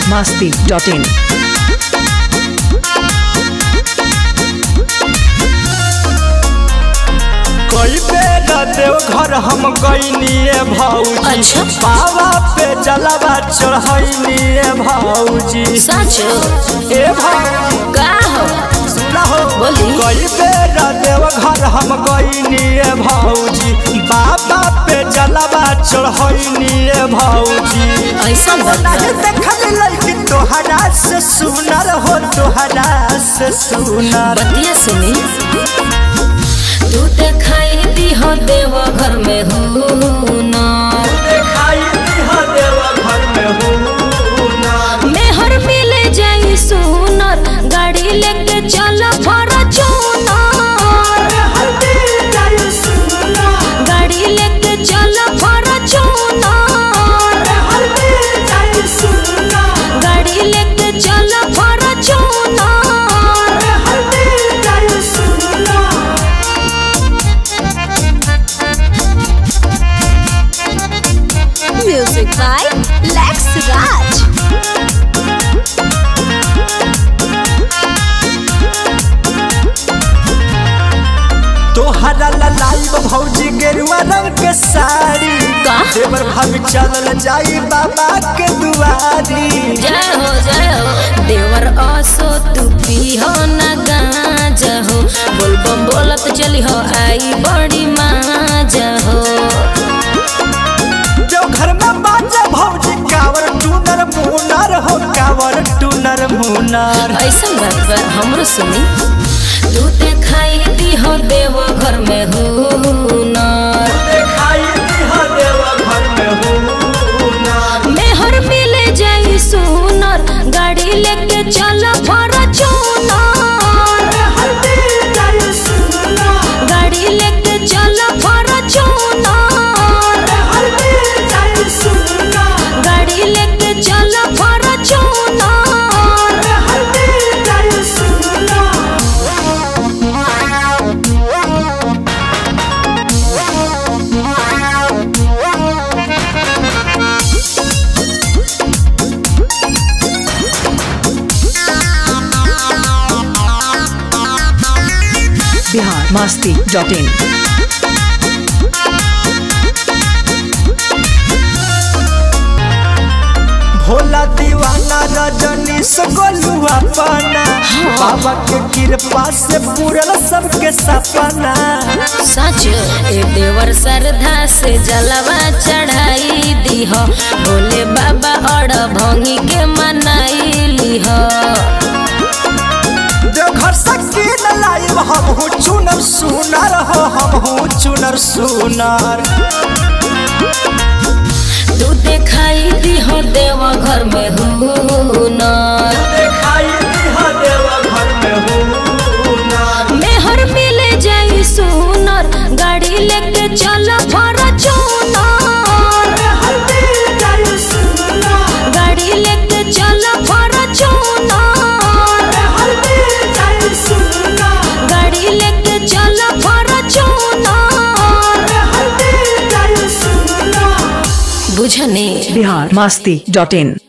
biharmasti.in कई बेर देवघर हम गईनिए भौजी अच्छा। बाबा पे जलवा चढ़ैनिए भौजी सच ए भौजी का हो सुना हो बोली। कई बेर देवघर हम गईनिए भौजी बाबा पे जलवा चढ़ैनिए भौजी ऐसा बता नहीं देखल लड़की तोहरा से सुनर हो तोहरा से सुनर बतिया सुनी तू देखाई दी हो देव घर में हो ना देखाई दिहा देवघर में हूँ मेहर मिले जाई सुनर गाड़ी लेके चल फॉर्च्यूनर गाड़ी लेके चल फॉर्च्यूनर गाड़ी लेके चल Fortuner Music by Lex Raj. तोहरा लाइव भौजी गेरुआ रंग के साड़ी का? देवर भाभी चलल जाई बाबा के दुआरी जय हो जय हो देवर असो तू पीहो न गांजा हो बोल बम बोलत चली हो आई बड़ी माजा हो जो घर में बाजा भौजी कावर टूनर मुनर हो कावर टूनर मुनर ऐसा बात बा हमरो सुनी तू देखाई दी हो देव घर में हो नर देखाई दिहा देवघर में हूँ मेहर मिले जाई सुनर गाड़ी लेके चल फॉर्च्यूनर गाड़ी लेके चल फॉर्च्यूनर गाड़ी लेके चल फॉर्च्यूनर biharmasti.in भोला दीवाना रजनी से गोलुआ पाना बाबा के कृपा से पूरल सबके सपना सच ए देवर श्रद्धा से जलवा चढ़ाई दीह भोले बाबा और भंगी के मनाई लीह देवघर सकी न लाइव हम हूँ चुनर सुनर हो हम हूँ चुनर सुनर तू देखाई दीह देव घर में हुनर देखाई दिहा देवघर में हूँ मेहर मिले जाई सुनर गाड़ी लेके चल फॉर्च्यूनर गाड़ी लेके चल फॉर्च्यूनर गाड़ी लेके चल फॉर्च्यूनर बुझने biharmasti.in